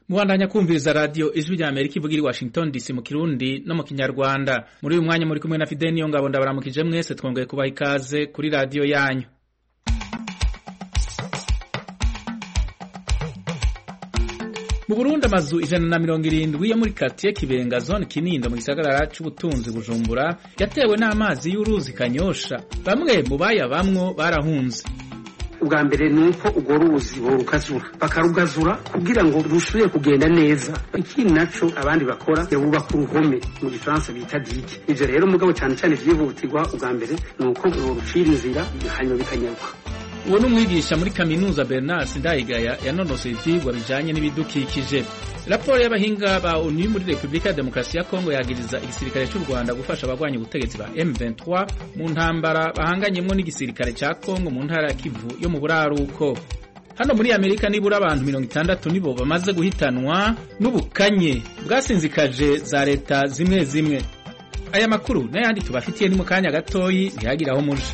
mubandanya kumviriza radiyo ijwi rya amerika ivuga iri washington dc mu kirundi no mu kinyarwanda muri uyu mwanya muri kumwe na fideni niyo ngabo ndabaramukije mwese twongeye kubaha ikaze kuri radiyo yanyu mu burundi amazu ijana na mirongo irindwi yo muri katiye kibenga zone kinindo mu gisagara c'ubutunzi bujumbura yatewe n'amazi y'uruzi kanyosha bamwe mu bayabamwo barahunze ubwa mbere ni uko urwo ruzi borukazura bakarugazura kugira ngo rusubire kugenda neza ikindi naco abandi bakora bubaka uruhome mu gifaransa bita dike ivyo rero mugabo cane cane vyihutirwa ubwa mbere ni uko borucira inzira hanyuma bikanyaruka uwo ni umwigisha muri kaminuza bernard sindayigaya yanonosoye ivyigwa bijanye n'ibidukikije raporo y'abahinga ba onu muri repubulika ya demokarasi ya kongo yagiriza igisirikare cy'u rwanda gufasha abagwanya ubutegetsi ba m23 mu ntambara bahanganyemwo n'igisirikare ca kongo mu ntara ya kivu yo mu buraruko hano muri amerika nibura abantu mirongo itandatu nibo bamaze guhitanwa n'ubukanye bwasinzikaje za leta zimwe zimwe aya makuru n'ayandi tubafitiye ni mu kanya gatoyi ntihagire aho muje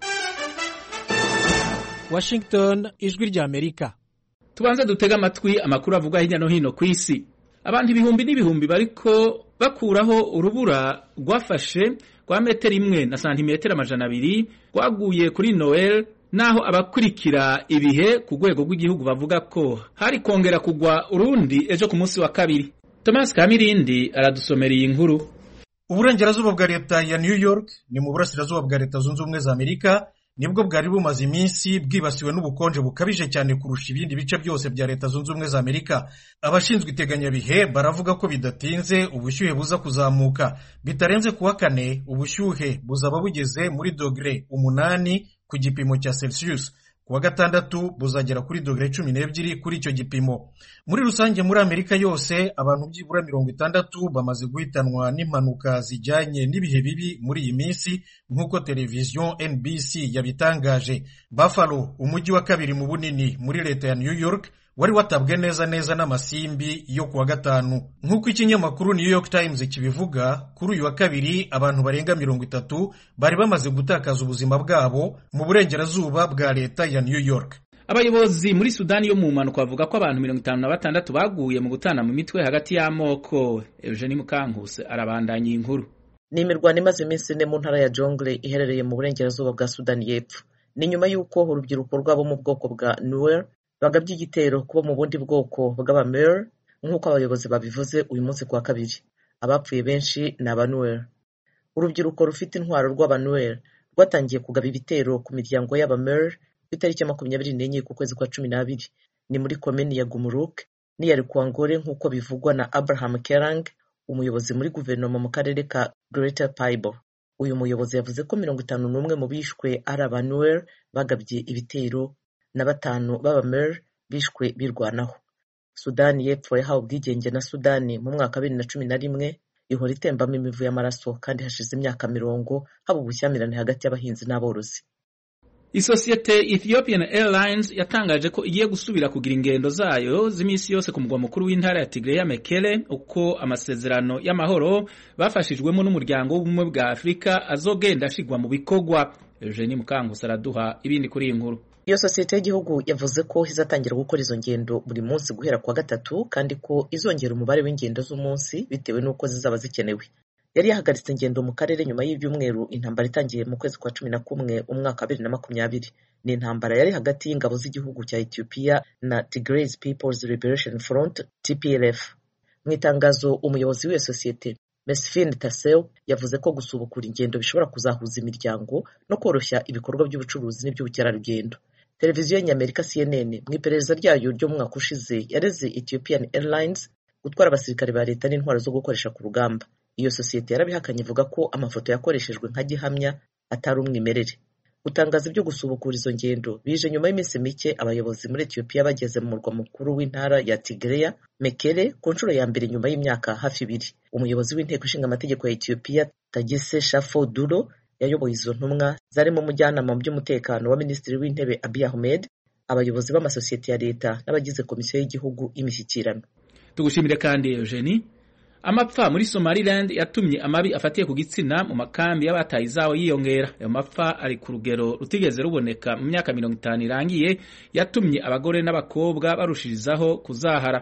Washington ijwi rya Amerika tubanze dutega amatwi amakuru avugwa hirya no hino ku isi abantu ibihumbi n'ibihumbi bariko bakuraho urubura rwafashe rwa metero imwe na santimetero amajana abiri rwaguye kuri noel naho abakurikira ibihe ku rwego rw'igihugu bavuga ko hari kongera kugwa urundi ejo ku munsi wa kabiri thomas kamirindi aradusomera iyi nkuru uburengerazuba bwa leta ya new york ni mu burasirazuba bwa leta zunze ubumwe za amerika nibwo bwari bumaze iminsi bwibasiwe n'ubukonje bukabije cyane kurusha ibindi bice byose bya leta zunze ubumwe za amerika abashinzwe iteganyabihe baravuga ko bidatinze ubushyuhe buza kuzamuka bitarenze kuwa kane ubushyuhe buzaba bugeze muri dogere umunani ku gipimo cya celsius kuwa gatandatu buzagera kuri dogere cumi n'ebyiri kuri icyo gipimo muri rusange muri amerika yose abantu byibura mirongo itandatu bamaze guhitanwa n'impanuka zijyanye n'ibihe bibi muri iyi minsi nk'uko televiziyo nbc yabitangaje buffalo umujyi wa kabiri mu bunini muri leta ya new york wari watabwe neza neza n'amasimbi yo kuwa gatanu nk'uko ikinyamakuru new york times kibivuga kuri uyu wa kabiri abantu barenga mirongo itatu bari bamaze gutakaza ubuzima bwabo mu burengerazuba bwa leta ya new york abayobozi muri sudani yo mu mpanuka bavuga ko abantu mirongo itanu na batandatu baguye mu gutana mu mitwe hagati y'amoko eugenie mukankuse arabandanya iyi nkuru ni imirwano imaze iminsi ine mu ntara ya jongle iherereye mu burengerazuba bwa sudani y'epfo ni nyuma y'uko urubyiruko rwabo mu bwoko bwa nuwer bagabye igitero kubo mu bundi bwoko bw'abamer nk'uko abayobozi babivuze uyu munsi kuwa kabiri abapfuye benshi ni abanuwer urubyiruko rufite intwaro rw'abanuwer rwatangiye kugaba ibitero ku miryango y'abamer ku itariki ya makumyabiri n'enye ku kwezi kwa cumi n'abiri ni muri komini ya gumuruk n'iya rikwangore nk'uko bivugwa na abraham kerang umuyobozi muri guverinoma mu karere ka greater paibo uyu muyobozi yavuze ko mirongo itanu n'umwe mu bishwe ari abanuwer bagabye ibitero na batanu b'abamer bishwe birwanaho sudani y'epfo yahawe ubwigenge na sudani mu mwaka wa bibiri na cumi na rimwe ihora itembamo imivu y'amaraso kandi hashize imyaka mirongo haba ubushyamirane hagati y'abahinzi n'aborozi isosiyete ethiopian airlines yatangaje ko igiye gusubira kugira ingendo zayo z'iminsi yose ku mugwa mukuru w'intara ya tigreya mekele uko amasezerano y'amahoro bafashijwemo n'umuryango w'ubumwe bwa afurika azogenda ashigwa mu bikorwa eugenie mukangusa araduha ibindi kuri iyi nkuru iyo sosiyete y'igihugu yavuze ko izatangira gukora izo ngendo buri munsi guhera kuwa gatatu kandi ko izongera umubare w'ingendo z'umunsi bitewe n'uko zizaba zikenewe yari yahagaritse ingendo mu karere nyuma y'ibyumweru intambara itangiye mu kwezi kwa cumi na kumwe umwaka wa bibiri na makumyabiri ni intambara yari hagati y'ingabo z'igihugu cya ethiopia na tigray peoples liberation front tplf mu itangazo umuyobozi w'iyo sosiyete mesfin tasew yavuze ko gusubukura ingendo bishobora kuzahuza imiryango no koroshya ibikorwa by'ubucuruzi n'iby'ubukerarugendo televiziyo y'amerika cnn mu iperereza ryayo ryo mu mwaka ushize yareze ethiopian airlines gutwara abasirikare ba leta n'intwaro zo gukoresha ku rugamba iyo sosiyete yarabihakanye ivuga ko amafoto yakoreshejwe nka gihamya atari umwimerere gutangaza ibyo gusubukura izo ngendo bije nyuma y'iminsi mike abayobozi muri etiyopiya bageze mu murwa mukuru w'intara ya tigreya mekere ku nshuro ya mbere nyuma y'imyaka hafi ibiri umuyobozi w'inteko ishinga amategeko ya etiyopiya tagise shafo duro yayoboye izo ntumwa zarimo umujyanama mu by'umutekano wa minisitiri w'intebe abiy ahmed abayobozi b'amasosiyete ya leta n'abagize komisiyo y'igihugu y'imishyikirano tugushimire kandi eugenie amapfa muri somaliland yatumye amabi afatiye ku gitsina mu makambi y'abataye izabo yiyongera ayo mapfa ari ku rugero rutigeze ruboneka mu myaka mirongo itanu irangiye yatumye abagore n'abakobwa barushirizaho kuzahara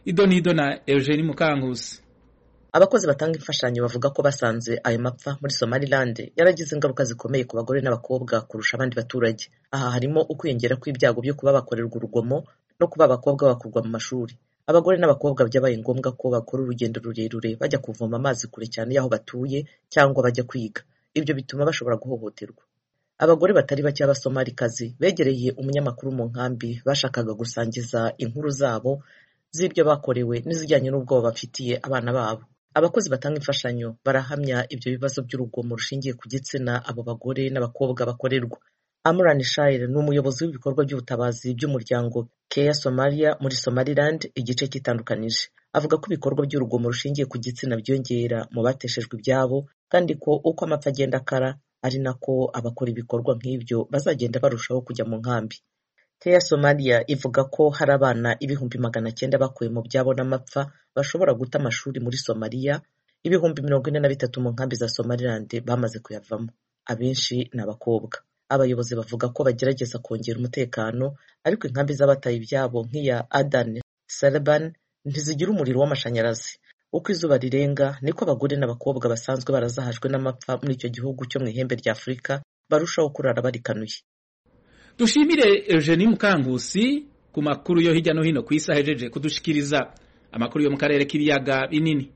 ido n'ido na eugenie mukankusi abakozi batanga imfashanyo bavuga ko basanze ayo mapfa muri somaliland yaragize ingaruka zikomeye ku bagore n'abakobwa kurusha abandi baturage aha harimo ukwiyongera kw'ibyago byo kuba bakorerwa urugomo no kuba abakobwa bakurwa mu mashuri abagore n'abakobwa byabaye ngombwa ko bakora urugendo rurerure bajya kuvoma amazi kure cyane y'aho batuye cyangwa bajya kwiga ibyo bituma bashobora guhohoterwa abagore batari bake b'abasomalikazi begereye umunyamakuru mu nkambi bashakaga gusangiza inkuru zabo z'ibyo bakorewe n'izijyanye n'ubwoba bafitiye abana babo abakozi batanga imfashanyo barahamya ibyo bibazo by'urugomo rushingiye ku gitsina abo bagore n'abakobwa bakorerwa Amran Shair ni umuyobozi w'ibikorwa by'ubutabazi by'umuryango Care Somalia muri Somaliland igice cyitandukanije avuga ko ibikorwa by'urugomo rushingiye ku gitsina byongera mu bateshejwe ibyabo kandi ko uko amapfa agenda akara ari nako abakora ibikorwa nk'ibyo bazagenda barushaho kujya mu nkambi Care Somalia ivuga ko hari abana ibihumbi magana cyenda bakuwe mu byabo n'amapfa bashobora guta amashuri muri Somalia ibihumbi mirongo ine na bitatu mu nkambi za Somaliland bamaze kuyavamo abenshi ni abakobwa abayobozi bavuga ko bagerageza kongera umutekano ariko inkambi z'abataye ibyabo nk'iya Adan Saleban ntizigira umuriro w'amashanyarazi uko izuba rirenga niko abagore n'abakobwa basanzwe barazahajwe n'amapfa muri icyo gihugu cyo mu ihembe rya Afurika barushaho kurara barikanuye dushimire eugenie mukankusi ku makuru yo hirya no hino ku isi ahejeje kudushikiriza amakuru yo mu karere k'ibiyaga binini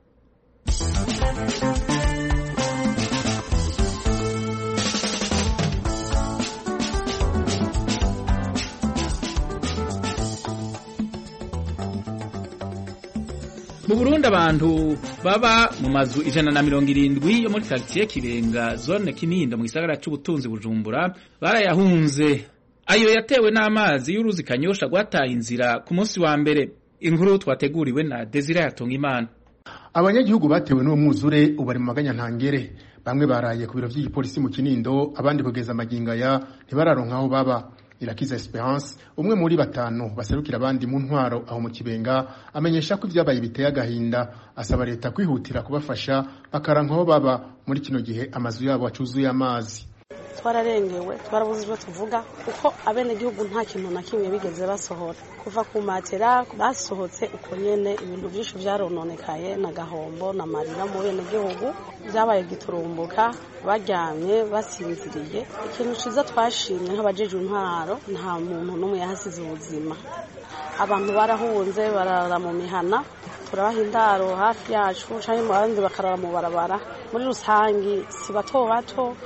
mu burundi abantu baba mu mazu ijana na mirongo irindwi yo muri karitsiye kibenga zone kinindo mu gisagara c'ubutunzi bujumbura barayahunze ayo yatewe n'amazi y'uruzi kanyosha rwataye inzira ku munsi wa mbere inkuru twateguriwe na desire yatunga imana abanyagihugu batewe n'uwo mwuzure ubu bari mu maganya ntangere bamwe baraye ku biro by'igipolisi mu kinindo abandi kugeza amagingo aya ntibararonka aho baba irakiza esperance umwe muri batanu baserukira abandi mu ntwaro aho mu kibenga amenyesha ko ibyabaye biteye agahinda asaba leta kwihutira kubafasha bakaranka aho baba muri kino gihe amazu yabo acuzuye amazi twararengewe twarabuze ibyo tuvuga kuko abenegihugu nta kintu na kimwe bigeze basohora kuva ku matera basohotse uko nyene ibintu byinshi byarononekaye na gahombo na marira mu benegihugu byabaye giturumbuka baryamye basinziriye ikintu ciza twashimye nk'abajejwe intwaro nta muntu n'umwe yahasize ubuzima abantu barahunze barara mu mihana turabaha indaro hafi yacu cyangwa abandi bakarara mu barabara muri rusangi si bato bato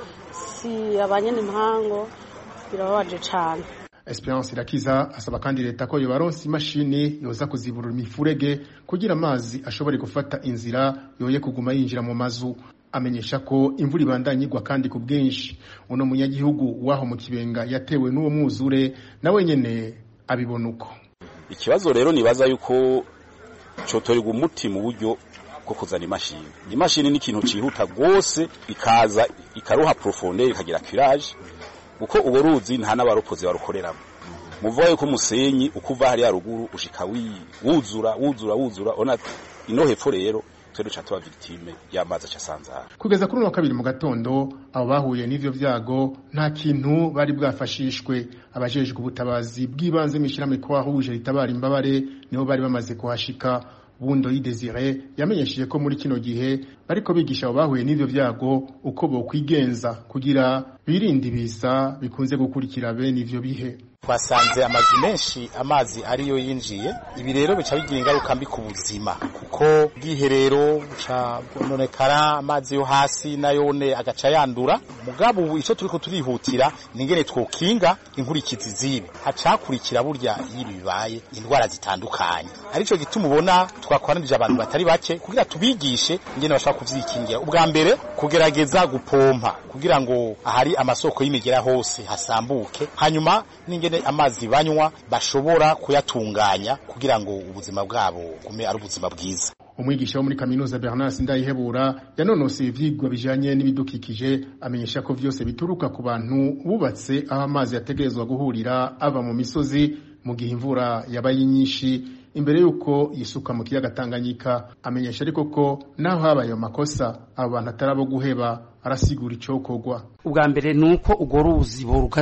si abanyene impango birababaje cane Esperance Irakiza asaba kandi leta ko yobaronsa imashini yoza kuziburura imifurege kugira amazi ashobore gufata inzira yoye kuguma yinjira mu mazu amenyesha ko imvura ibandanya igwa kandi ku bwinshi uno munyagihugu waho mu kibenga yatewe n'uwo mwuzure nawe nyene abibona uko ikibazo rero nibaza yuko cotorerwa umuti mu buryo bwo kuzana imashini imashini ni ikintu cihuta rwose ikaza ikaruha profondeur ikagira curage kuko ubo ruzi nta n'abaropozi barukoreramo muvuga yuko umusenyi uko uva hariya ruguru ushika wuzura wuzura wuzura ona ino hepfo rero twe duca tuba victime y'amazi acasanzara kugeza kuri wa kabiri mu gatondo abo bahuye n'ivyo vyago nta kintu bari bwafashishwe abajejwe ubutabazi bw'ibanze mw'ishirahamwe ko wahuje ritabara imbabare nibo bari bamaze kuhashika bundo y'idesire yamenyesheje ko muri kino gihe bariko bigisha abo bahuye n'ivyo vyago uko bokwigenza kugira birinde ibiza bikunze gukurikira bene ivyo bihe twasanze amazu menshi amazi ariyo yinjiye ibi rero bica bigira ingaruka mbi ku buzima kuko bwiherero buca bwononekara amazi yo hasi nayone agaca yandura mugabo ubu ico turiko turihutira ningene twokinga inkurikizi zibi hacakurikira burya y'ibi bibaye indwara zitandukanye arico gituma ubona twakoranije abantu batari bake kugira tubigishe ingene bashobora kuvyikingira ubwa mbere kugerageza gupompa kugira ngo ahari amasoko y'imigera hose hasambuke hanyuma n'ingene amazi banywa bashobora kuyatunganya kugira ngo ubuzima bwabo gume ari ubuzima bwiza umwigisha wo muri kaminuza Bernard Sindayihebura yanonoseye ivyigwa bijanye n'ibidukikije amenyesha ko vyose bituruka ku bantu bubatse aho amazi yategerezwa guhurira ava mu misozi mu gihe imvura yabaye nyinshi imbere yuko yisuka mu kiyaga Tanganyika amenyesha ariko ko naho habaye ayo makosa abo bantu atarabo guheba arasigura icokorwa ubwa mbere nuko urwo ruzi borukazura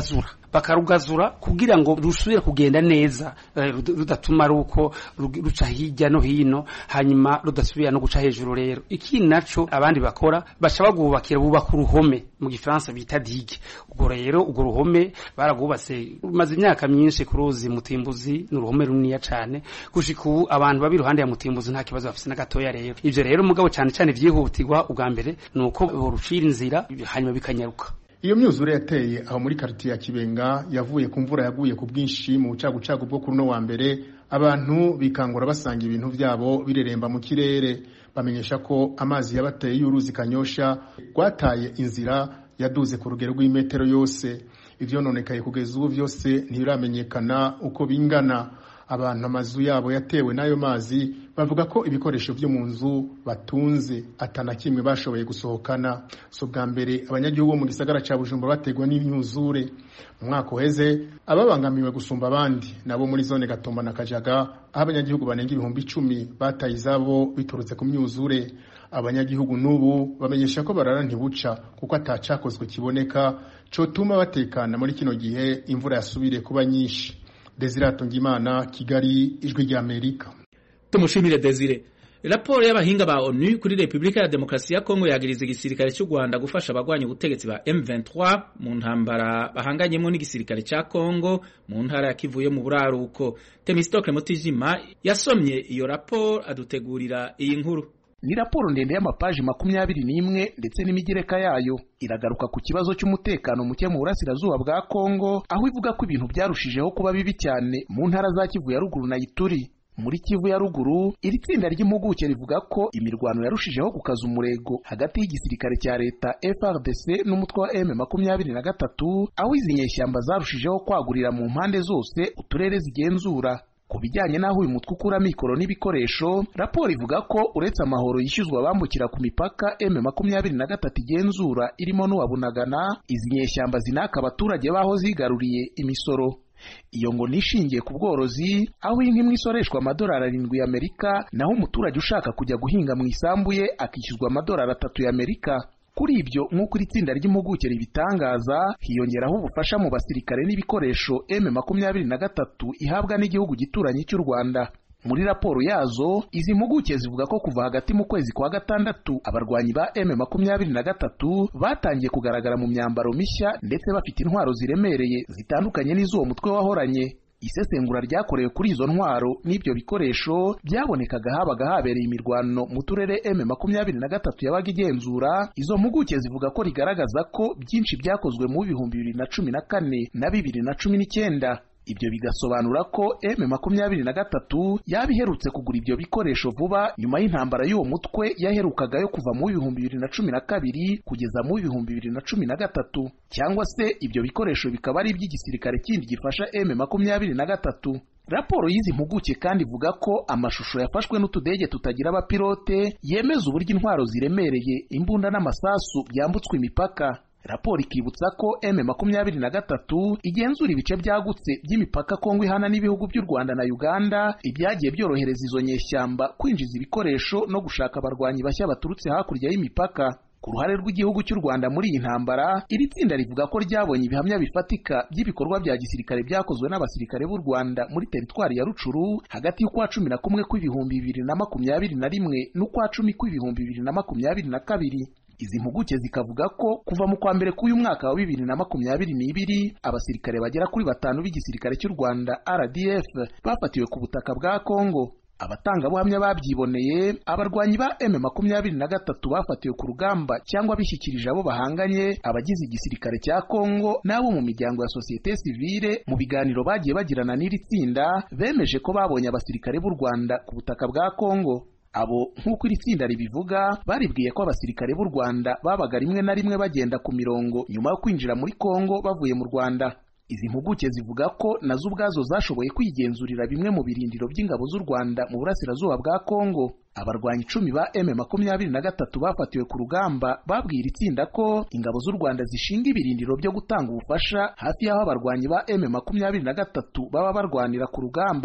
bakarugazura kugira ngo rusubire kugenda neza rudatuma ari uko ruca hirya no hino hanyuma rudasubira no guca hejuru rero iki naco abandi bakora baca bagubakira bubaka uruhome mu gifaransa bita digue ubwo rero urwo ruhome baragwubatse rumaze imyaka myinshi ku ruzi mutimbuzi ni uruhome runiniya cane gushika ubu abantu baba iruhande ya mutimbuzi nta kibazo bafise na gatoya rero ivyo rero mugabo cane cane vyihutirwa ubwa mbere ni uko borucira inzira hanyuma bikanyaruka iyo myuzure yateye aho muri karitiye ya kibenga yavuye ku mvura yaguye ku bwinshi mu bucagucagu bwo kuri uno wa mbere abantu bikangura basanga ibintu byabo bireremba mu kirere bamenyesha ko amazi yabateye y'uruzi kanyosha rwataye inzira yaduze ku rugero rw'imetero yose ivyononekaye kugeza ubu vyose ntibiramenyekana uko bingana abantu amazu yabo yatewe n'ayo mazi bavuga ko ibikoresho byo mu nzu batunze atana kimwe bashoboye gusohokana so bwa mbere abanyagihugu bo mu gisagara ca Bujumbura bategwa n'imyuzure mu mwaka uheze ababangamiwe gusumba abandi nabo muri zone Gatumba na Kajaga aho abanyagihugu banenga ibihumbi icumi bataye izabo biturutse ku myuzure abanyagihugu n'ubu bamenyesha ko barara ntibuca kuko atacakozwe kiboneka cotuma batekana muri kino gihe imvura yasubire kuba nyinshi Desire Tungimana Kigali ijwi rya Amerika tumushimire Desire raporo y'abahinga ba ONU kuri Republika ya Demokarasi ya Kongo yagiriza igisirikare cy'u Rwanda gufasha abagwanya ubutegetsi ba M23 mu ntambara bahanganyemo n'igisirikare cya Kongo mu ntara ya Kivu yo mu buraruko Temistocle Mutijima yasomye iyo raporo adutegurira iyi nkuru ni raporo ndende y'amapaji makumyabiri n'imwe ndetse n'imigereka yayo iragaruka ku kibazo cy'umutekano muke mu burasirazuba bwa Kongo aho ivuga ko ibintu byarushijeho kuba bibi cyane mu ntara za Kivu ya ruguru na Ituri muri Kivu ya ruguru iri tsinda ry'impuguke rivuga ko imirwano yarushijeho gukaza umurego hagati y'igisirikare cya leta FRDC n'umutwe wa M makumyabiri na gatatu aho izi nyeshyamba zarushijeho kwagurira mu mpande zose uturere zigenzura ku bijyanye n'aho uyu mutwe ukura mikoro n'ibikoresho raporo ivuga ko uretse amahoro yishyuzwa abambukira ku mipaka M makumyabiri na gatatu igenzura irimo n'uwabunagana izi nyeshyamba zinaka abaturage baho zigaruriye imisoro iyo ngo nishingiye ku bworozi aho inka imwe isoreshwa amadolari arindwi y'amerika naho umuturage ushaka kujya guhinga mu isambu ye akishyuzwa amadolari atatu y'amerika kuri ibyo nk'uko iri tsinda ry'impuguke ribitangaza hiyongeraho ubufasha mu basirikare n'ibikoresho M makumyabiri na gatatu ihabwa n'igihugu gituranyi cy'u Rwanda muri raporo yazo izi mpuguke zivuga ko kuva hagati mu kwezi kwa gatandatu abarwanyi ba M makumyabiri na gatatu batangiye kugaragara mu myambaro mishya ndetse bafite intwaro ziremereye zitandukanye n'iz'uwo mutwe wahoranye isesengura ryakorewe kuri izo ntwaro n'ibyo bikoresho byabonekaga habaga habereye imirwano mu turere M makumyabiri na gatatu yabaga igenzura izo mpuguke zivuga ko rigaragaza ko byinshi byakozwe mu bihumbi bibiri na cumi na kane na bibiri na cumi n'icyenda ibyo bigasobanura ko M makumyabiri na gatatu yaba iherutse kugura ibyo bikoresho vuba nyuma y'intambara y'uwo mutwe yaherukaga yo kuva mu bihumbi bibiri na cumi na kabiri kugeza mu bihumbi bibiri na cumi na gatatu cyangwa se ibyo bikoresho bikaba ari iby'igisirikare kindi gifasha M makumyabiri na gatatu raporo y'izi mpuguke kandi ivuga ko amashusho yafashwe n'utudege tutagira abapilote yemeza uburyo intwaro ziremereye imbunda n'amasasu byambutswe imipaka raporo ikibutsa ko M makumyabiri na gatatu igenzura ibice byagutse by'imipaka Kongo ihana n'ibihugu by'u Rwanda na Uganda ibyagiye byorohereza izo nyeshyamba kwinjiza ibikoresho no gushaka abarwanyi bashya baturutse hakurya y'imipaka ku ruhare rw'igihugu cy'u Rwanda muri iyi ntambara iri tsinda rivuga ko ryabonye ibihamya bifatika by'ibikorwa bya gisirikare byakozwe n'abasirikare b'u Rwanda muri teritwari ya Rucuru hagati y'ukwa cumi na kumwe kw'ibihumbi bibiri na makumyabiri na rimwe n'ukwa cumi kw'ibihumbi bibiri na makumyabiri na kabiri izi mpuguke zikavuga ko kuva mu kwa mbere k'uyu mwaka wa bibiri na makumyabiri n'ibiri abasirikare bagera kuri batanu b'igisirikare cy'u Rwanda RDF bafatiwe ku butaka bwa Kongo abatangabuhamya babyiboneye abarwanyi ba M makumyabiri na gatatu bafatiwe ku rugamba cyangwa bishyikirije abo bahanganye abagize igisirikare cya Kongo n'abo mu miryango ya sosiyete sivile mu biganiro bagiye bagirana n'iri tsinda bemeje ko babonye abasirikare b'u Rwanda ku butaka bwa Kongo abo nk'uko iri tsinda ribivuga baribwiye ko abasirikare b'u Rwanda babaga rimwe na rimwe bagenda ku mirongo nyuma yo kwinjira muri Kongo bavuye mu Rwanda izi mpuguke zivuga ko nazo ubwazo zashoboye kwigenzurira bimwe mu birindiro by'ingabo z'u Rwanda mu burasirazuba bwa Kongo abarwanyi icumi ba M makumyabiri na gatatu bafatiwe ku rugamba babwira itsinda ko ingabo z'u Rwanda zishinga ibirindiro byo gutanga ubufasha hafi y'aho abarwanyi ba M makumyabiri na gatatu baba barwanira ku rugamba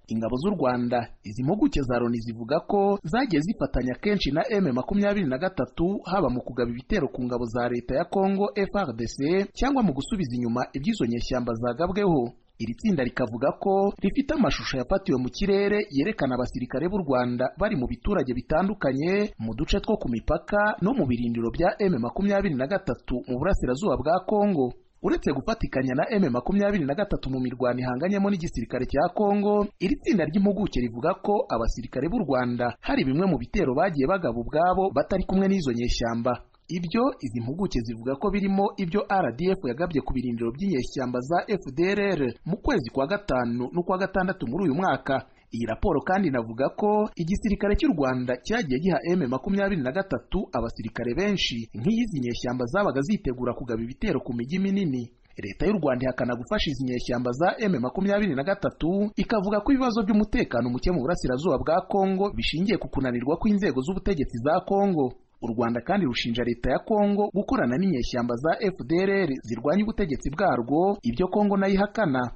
ingabo z'u rwanda izi mpuguke za loni zivuga ko zagiye zifatanya kenshi na m makumyabiri na gatatu haba mu kugaba ibitero ku ngabo za leta ya congo frdc cyangwa mu gusubiza inyuma iby'izo nyeshyamba zagabweho iri tsinda rikavuga ko rifite amashusho yafatiwe mu kirere yerekana abasirikare b'u rwanda bari mu biturage bitandukanye mu duce two ku mipaka no mu birindiro bya m makumyabiri na gatatu mu burasirazuba bwa congo uretse gufatikanya na M makumyabiri na gatatu mu mirwano ihanganyemo n'igisirikare cya Kongo iri tsinda ry'impuguke rivuga ko abasirikare b'u Rwanda hari bimwe mu bitero bagiye bagaba ubwabo batari kumwe n'izo nyeshyamba ibyo izi mpuguke zivuga ko birimo ibyo RDF yagabye ku birindiro by'inyeshyamba za FDLR mu kwezi kwa gatanu n'ukwa gatandatu muri uyu mwaka iyi raporo kandi inavuga ko igisirikare cy'u Rwanda cyagiye giha M makumyabiri na gatatu abasirikare benshi nk'iyizi nyeshyamba zabaga zitegura kugaba ibitero ku mijyi minini leta y'u Rwanda ihakana gufasha izi nyeshyamba za M makumyabiri na gatatu ikavuga ko ibibazo by'umutekano muke mu burasirazuba bwa Kongo bishingiye ku kunanirwa kw'inzego z'ubutegetsi za Kongo u Rwanda kandi rushinja leta ya Kongo gukorana n'inyeshyamba za FDLR zirwanya ubutegetsi bwarwo ibyo Kongo nayo ihakana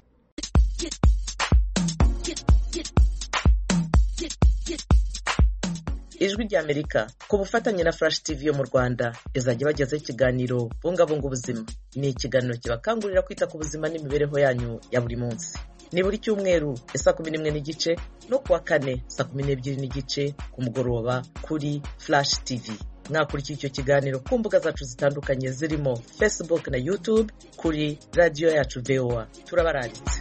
ijwi ry'amerika ku bufatanye na flash tv yo mu rwanda izajya bagezaho ikiganiro bungabunga ubuzima ni ikiganiro kibakangurira kwita ku buzima n'imibereho yanyu ya buri munsi ni buri cyumweru saa kumi n'imwe n'igice no kuwa kane saa kumi n'ebyiri n'igice ku mugoroba kuri flash tv mwakurikira icyo kiganiro ku mbuga zacu zitandukanye zirimo facebook na youtube kuri radiyo yacu voa turabaranditse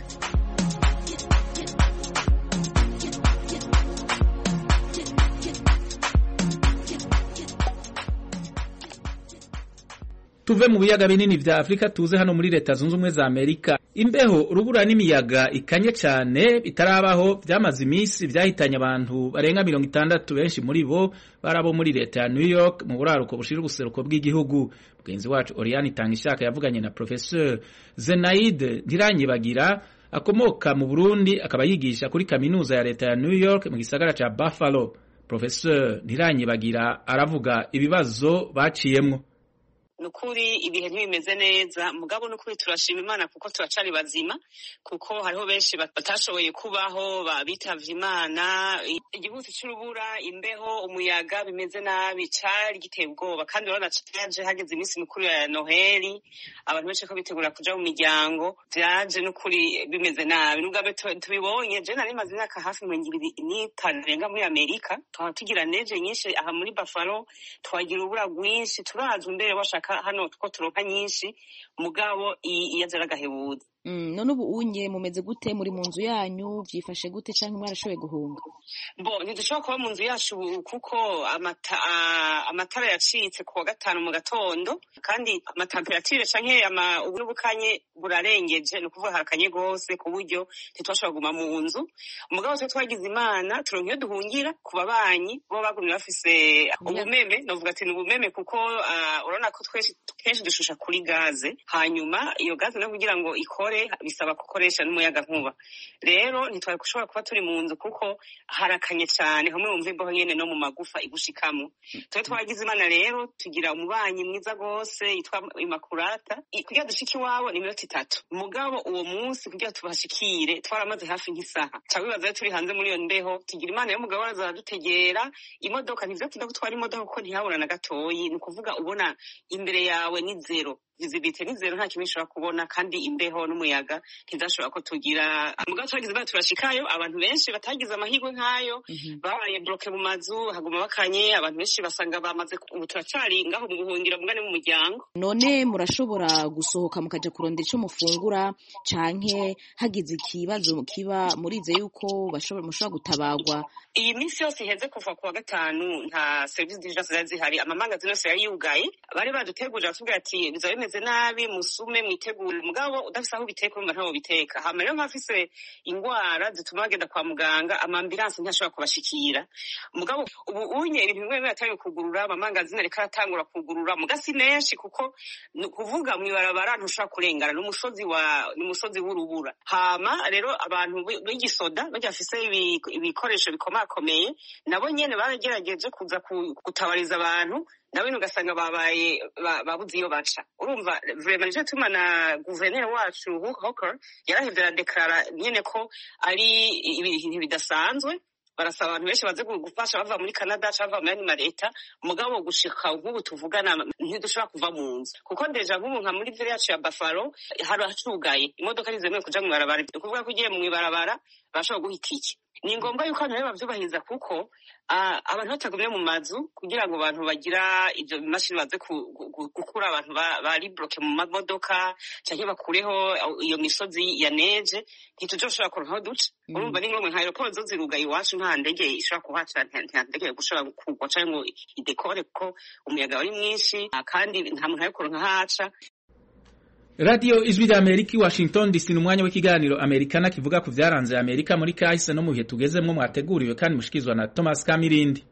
tuve mu biyaga binini vya Afrika tuze hano muri leta zunze ubumwe za Amerika imbeho urubura n'imiyaga ikanye cyane bitarabaho byamaze iminsi byahitanye abantu barenga mirongo itandatu benshi muri bo barabo muri leta ya New York mu buraruko bushira ubuseruko bw'igihugu mugenzi wacu Oriane Itangishaka yavuganye na Professeur Zenaide Ntiranyibagira akomoka mu Burundi akaba yigisha kuri kaminuza ya leta ya New York mu gisagara ca Buffalo Professeur Ntiranyibagira aravuga ibibazo baciyemwo nukuri ibihe ntibimeze neza mugabo nukuri turashima imana kuko turacari bazima kuko hariho benshi batashoboye kubaho bitavye imana igihuzi c'urubura imbeho umuyaga bimeze nabi cari giteye ubwoba kandi urabona vyaje hageze iminsi mikuru ya noheli abantu benshi ko bitegura kuja mu miryango vyaje nukuri bimeze nabi nubwo tubibonye je nari maze imyaka hafi mirongo ibiri n'itanu irenga muri amerika tukaba tugira neje nyinshi aha muri buffalo twagira urubura rwinshi turazwa imbere bashaka hano two turonka nyinshi mugabo iyo aza aragahebuza none ubu unye mumeze gute muri mu nzu yanyu byifashe gute cyangwa mwarashoboye guhunga bo ntidushobora kuba mu nzu yacu kuko amatara yacitse ku wa gatanu mu gatondo kandi amatemperature canke n'ubukanye burarengeje ni ukuvuga harakanye rwose ku buryo ntitwashobora kuguma mu nzu umugabo twe twagize imana turonka iyo duhungira ku babanyi bo bagumye bafise ubumeme novuga ati ni ubumeme kuko urabona ko kenshi dushusha kuri gaze hanyuma iyo gaze no kugira ngo ikore bisaba gukoresha n'umuyaga nkuba rero ntitwari gushobora kuba turi mu nzu kuko harakanye cyane hamwe wumva imbeho nyene no mu magufa igushikamo twe twagize imana rero tugira umubanyi mwiza rwose yitwa imakurata kugira dushike iwabo ni iminota itatu mugabo uwo munsi kugira tubashikire twaramaze hafi nk'isaha ca wibaza rero turi hanze muri iyo mbeho tugira imana y'umugabo araza aradutegera imodoka ntivyo tuda gutwara imodoka kuko ntihabura na gatoyi ni ukuvuga ubona imbere yawe ni zero visibility ni zero nta kimwe ishobora kubona kandi imbeho n'umuyaga ntizashobora ko tugira mugabo twagize bari turashikayo abantu benshi batagize amahirwe nk'ayo babaye bloke mu mazu haguma bakanye abantu benshi basanga bamaze ubu turacari ngaho mu buhungiro mugane mu muryango none murashobora gusohoka mukaja kurondera ico mufungura canke hagize ikibazo kiba murize yuko mushobora gutabagwa iyi minsi yose iheze kuva ku wa gatanu nta serivisi d'urgence zari zihari amamangazini yose yari yugaye bari badutegurira batubwira ati bizaba bimeze nabi musume mwitegure mugabo udafise aho ubiteka urumva ntaho ubiteka hama rero nk'abafise ingwara zituma bagenda kwa muganga amambilanse ntashobora kubashikira mugabo ubu unye ibintu bimwe bimwe yatangiye kugurura amamangazini ariko aratangura kugurura muga si menshi kuko ni ukuvuga mw'ibarabara ntushobora kurengana n'umusozi wa n'umusozi w'urubura hama rero abantu b'igisoda bajya bafise ibikoresho bikomakomeye nabo nyene baragerageje kuza gutabariza abantu nawe ugasanga babaye babuze iyo baca urumva urumva vrema nico tuma na guverineri wacu hoker yarahevye aradeklara nyene ko ari ibintu bidasanzwe barasaba abantu benshi baze gufasha bava muri canada cyangwa bava muri andi maleta mugabo gushika nk'ubu tuvugana ntidushobora kuva mu nzu kuko ndeja nk'ubu nka muri vile yacu ya bafaro hari hacugaye imodoka ntizemewe kuja mu ibarabara ni ukuvuga ko ugiye mu ibarabara barashobora guha itike ni ngombwa yuko abantu rero bavyubahiriza kuko abantu batagumye mu mazu kugira ngo abantu bagira ivyo bimashini baze gukura abantu bari bloke mu mamodoka canke bakureho iyo misozi ya neje ntituzoshobora kuronka aho duca urumva ni ngombwa nka aeroport zo zirugaye iwacu nta ndege ishobora kuhaca nta ndege gushobora kugwa canke ngo idekore kuko umuyaga wari mwinshi kandi nta muntu ari kuronka haca radiyo ijwi rya amerika i washington dc ni umwanya w'ikiganiro amerikana kivuga ku byaranze amerika muri kahise no mu bihe tugezemwo mwateguriwe kandi mushikirizwa na thomas kamirindi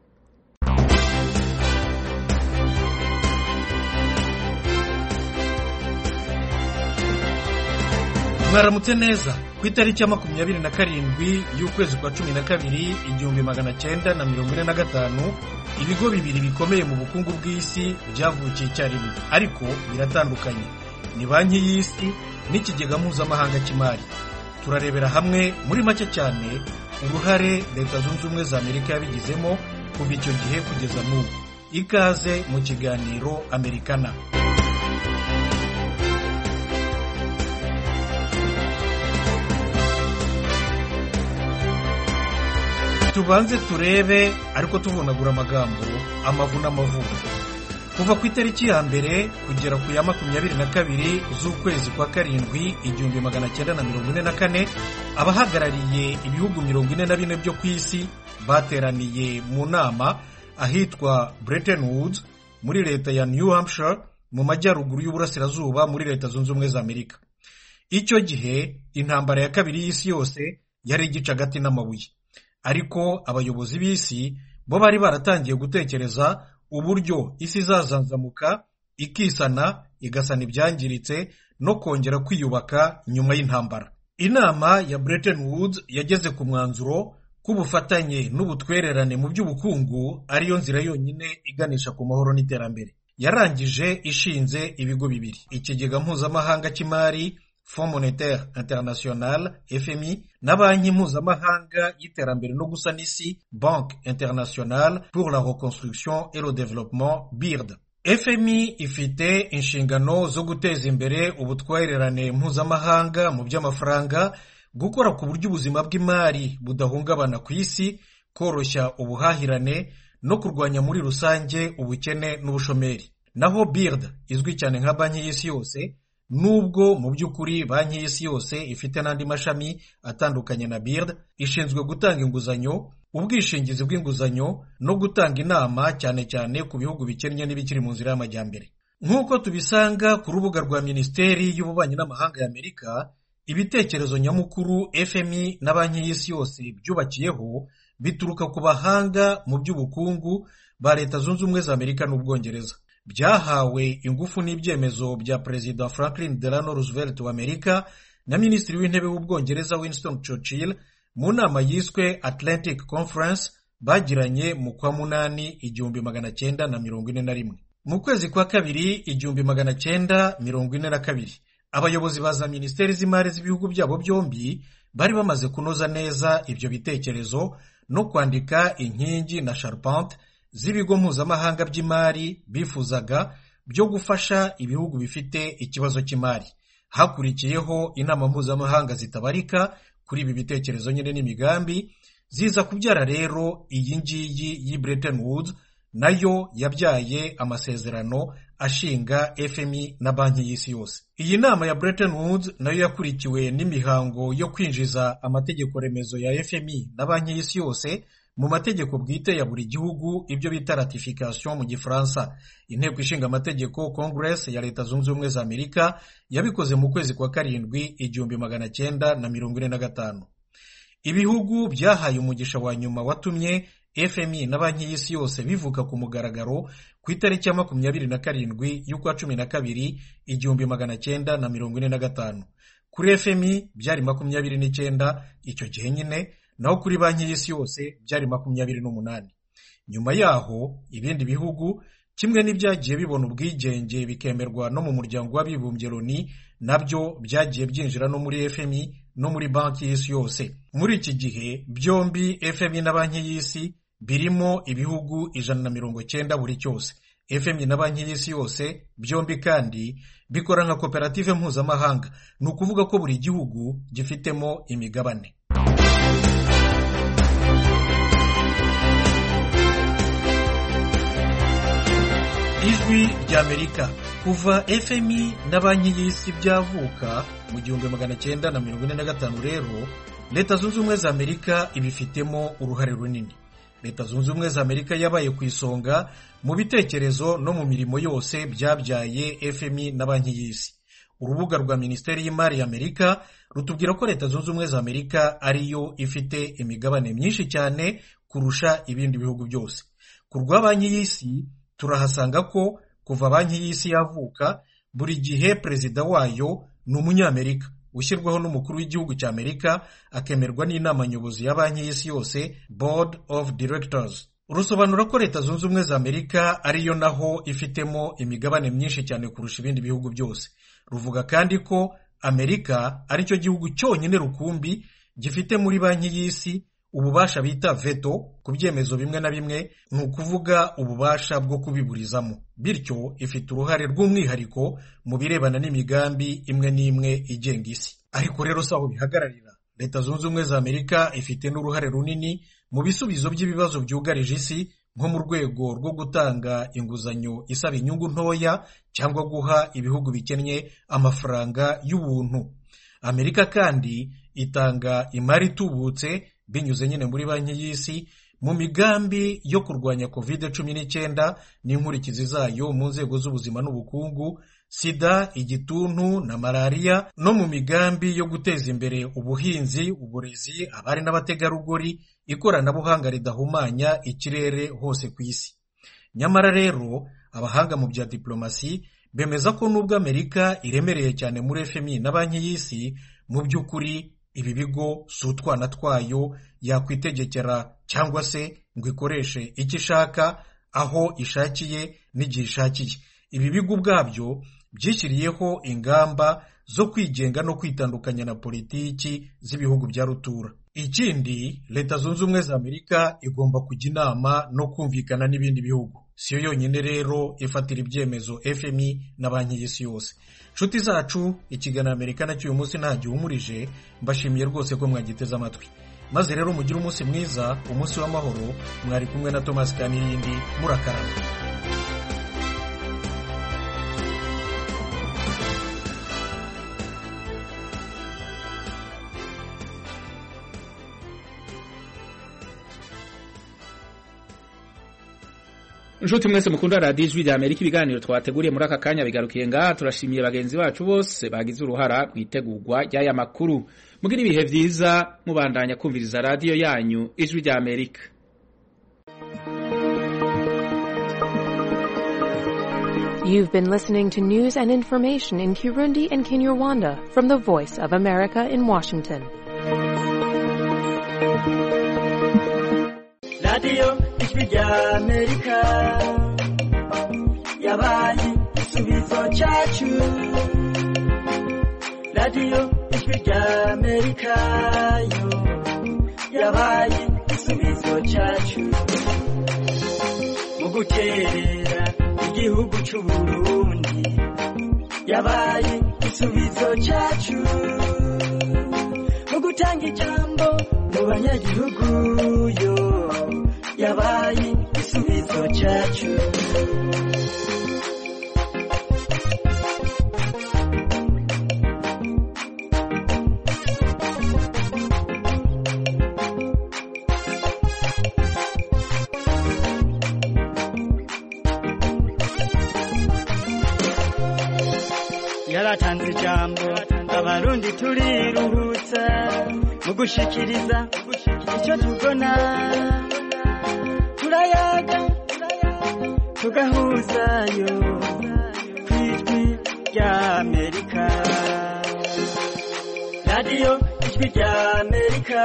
mwaramutse neza ku itariki ya makumyabiri na karindwi y'ukwezi kwa cumi na kabiri igihumbi magana cyenda na mirongo ine na gatanu ibigo bibiri bikomeye mu bukungu bw'isi byavukiye icyarimwe ariko biratandukanye ni banki y'isi n'ikigega mpuzamahanga cy'imari turarebera hamwe muri make cyane uruhare leta zunze ubumwe za amerika yabigizemo kuva icyo gihe kugeza n'ubu ikaze mu kiganiro amerikana tubanze turebe ariko tuvunagura amagambo amavu n'amavuko kuva ku itariki ya mbere kugera ku ya makumyabiri na kabiri z'ukwezi kwa karindwi igihumbi magana cyenda na mirongo ine na kane abahagarariye ibihugu mirongo ine na bine byo ku isi bateraniye mu nama ahitwa Bretton Woods muri leta ya New Hampshire mu majyaruguru y'uburasirazuba muri leta zunze ubumwe za amerika icyo gihe intambara ya kabiri y'isi yose yari igice hagati n'amabuye ariko abayobozi b'isi bo bari baratangiye gutekereza uburyo isi izazanzamuka ikisana igasana ibyangiritse no kongera kwiyubaka nyuma y'intambara inama ya Bretton Woods yageze ku mwanzuro k'ubufatanye n'ubutwererane mu by'ubukungu ariyo nzira yonyine iganisha ku mahoro n'iterambere yarangije ishinze ibigo bibiri ikigega mpuzamahanga cy'imari Fonds Monetaire International FMI na banki mpuzamahanga y'iterambere no gusana isi Banque Internationale pour la Reconstruction et le Développement BIRD FMI ifite inshingano zo guteza imbere ubutwererane mpuzamahanga mu by'amafaranga gukora ku buryo ubuzima bw'imari budahungabana ku isi koroshya ubuhahirane no kurwanya muri rusange ubukene n'ubushomeri naho BIRD izwi cyane nka banki y'isi yose nubwo mu by'ukuri banki y'isi yose ifite n'andi mashami atandukanye na BIRD ishinzwe gutanga inguzanyo ubwishingizi bw'inguzanyo no gutanga inama cyane cyane ku bihugu bikennye n'ibikiri mu nzira y'amajyambere nk'uko tubisanga ku rubuga rwa minisiteri y'ububanyi n'amahanga y'amerika ibitekerezo nyamukuru FMI na banki y'isi yose byubakiyeho bituruka ku bahanga mu by'ubukungu ba leta zunze ubumwe za amerika n'ubwongereza byahawe ingufu n'ibyemezo bya perezida franklin delano roosevelt wa amerika na minisitiri w'intebe w'ubwongereza winston churchill mu nama yiswe atlantic conference bagiranye mu kwa munani igihumbi magana cyenda na mirongo ine na rimwe mu kwezi kwa kabiri igihumbi magana cyenda mirongo ine na kabiri abayobozi ba za minisiteri z'imari z'ibihugu byabo byombi bari bamaze kunoza neza ibyo bitekerezo no kwandika inkingi na sharpante z'ibigo mpuzamahanga by'imari bifuzaga byo gufasha ibihugu bifite ikibazo cy'imari hakurikiyeho inama mpuzamahanga zitabarika kuri ibi bitekerezo nyine n'imigambi ziza kubyara rero iyi ngiyi y'i Bretton Woods nayo yabyaye amasezerano ashinga FMI na banki y'isi yose iyi nama ya Bretton Woods nayo yakurikiwe n'imihango yo kwinjiza amategeko remezo ya FMI na banki y'isi yose mu mategeko bwite ya buri gihugu ibyo bita ratification mu gifaransa inteko ishinga amategeko congress ya leta zunze ubumwe za amerika yabikoze mu kwezi kwa karindwi igihumbi magana cyenda na mirongo ine na gatanu ibihugu byahaye umugisha wa nyuma watumye fmi na banki y'isi yose bivuka ku mugaragaro ku itariki ya makumyabiri na karindwi y'ukwa cumi na kabiri igihumbi magana cyenda na mirongo ine na gatanu kuri fmi byari makumyabiri n'icyenda icyo gihe nyine naho kuri banki y'isi yose byari makumyabiri n'umunani nyuma yaho ibindi bihugu kimwe n'ibyagiye bibona ubwigenge bikemerwa no mu muryango w'abibumbye loni nabyo byagiye byinjira no muri fmi no muri banki y'isi yose muri iki gihe byombi fmi na banki y'isi birimo ibihugu ijana na mirongo cyenda buri cyose fmi na banki y'isi yose byombi kandi bikora nka koperative mpuzamahanga ni ukuvuga ko buri gihugu gifitemo imigabane ijwi ry'amerika kuva fmi na banki y'isi byavuka mu gihumbi magana cyenda na mirongo ine na gatanu rero leta zunze ubumwe za amerika ibifitemo uruhare runini leta zunze ubumwe za amerika yabaye ku isonga mu bitekerezo no mu mirimo yose byabyaye fmi na banki y'isi urubuga rwa minisiteri y'imari ya amerika rutubwira ko leta zunze ubumwe za amerika ariyo ifite imigabane myinshi cyane kurusha ibindi bihugu byose ku rwa banki y'isi turahasanga ko kuva banki y'isi yavuka buri gihe perezida wayo ni umunyamerika ushyirwaho n'umukuru w'igihugu cya amerika akemerwa n'inama nyobozi ya banki y'isi yose board of directors rusobanura ko leta zunze ubumwe za amerika ariyo naho ifitemo imigabane myinshi cyane kurusha ibindi bihugu byose ruvuga kandi ko amerika aricyo gihugu cyonyine rukumbi gifite muri banki y'isi ububasha bita veto ku byemezo bimwe na bimwe ni ukuvuga ububasha bwo kubiburizamo bityo ifite uruhare rw'umwihariko mu birebana n'imigambi imwe n'imwe igenga isi ariko rero si aho bihagararira leta zunze ubumwe za amerika ifite n'uruhare runini mu bisubizo by'ibibazo byugarije isi nko mu rwego rwo gutanga inguzanyo isaba inyungu ntoya cyangwa guha ibihugu bikennye amafaranga y'ubuntu amerika kandi itanga imari itubutse binyuze nyine muri banki y'isi mu migambi yo kurwanya covid cumi n'icyenda n'inkurikizi zayo mu nzego z'ubuzima n'ubukungu sida igituntu na malariya no mu migambi yo guteza imbere ubuhinzi uburezi abari n'abategarugori ikoranabuhanga ridahumanya ikirere hose ku isi nyamara rero abahanga mu bya diplomasi bemeza ko nubwo amerika iremereye cyane muri fmi na banki y'isi mu by'ukuri ibi bigo si utwana twayo yakwitegekera cyangwa se ngo ikoreshe icyo ishaka aho ishakiye n'igihe ishakiye ibi bigo ubwabyo byishyiriyeho ingamba zo kwigenga no kwitandukanya na politiki z'ibihugu bya rutura ikindi leta zunze ubumwe za amerika igomba kujya inama no kumvikana n'ibindi bihugu si yo yonyine rero ifatira ibyemezo fmi na banki y'isi yose nshuti zacu ikiganiro amerika nacyo uyu munsi nta gihumurije mbashimiye rwose ko mwagiteze amatwi maze rero mugire umunsi mwiza umunsi w'amahoro mwari kumwe na tomasi kanirindi murakarama inshuti mwese mukunda radiyo ijwi rya amerika ibiganiro twateguriye muri aka kanya bigarukiye ngaha turashimiye bagenzi bacu bose bagize uruhara mu itegurwa ry'aya makuru mugire ibihe byiza mubandanya kumviriza radiyo yanyu ijwi rya amerika You've been listening to news and information in Kirundi and Kinyarwanda from the Voice of America in Washington. radiyo ijwi rya amerika yabaye igisubizo cyacu radiyo ijwi rya amerika yo yabaye igisubizo cyacu mu guterera igihugu cy'u burundi yabaye igisubizo cyacu mu gutanga ijambo mu banyagihugu yo yabaye igisubizo cyacu yaratanze ijambo abarundi turiruhutsa mu gushikiriza icyo tubona turayaga tugahuzayo ku ijwi rya amerika radiyo ijwi rya amerika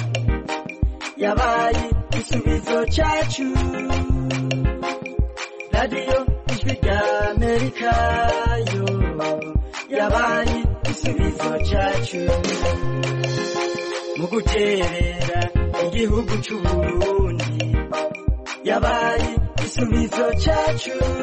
yabaye igisubizo cyacu radiyo ijwi rya amerika yo yabaye igisubizo cyacu mu guterera igihugu cy'uburundi yabaye igisubizo cyacu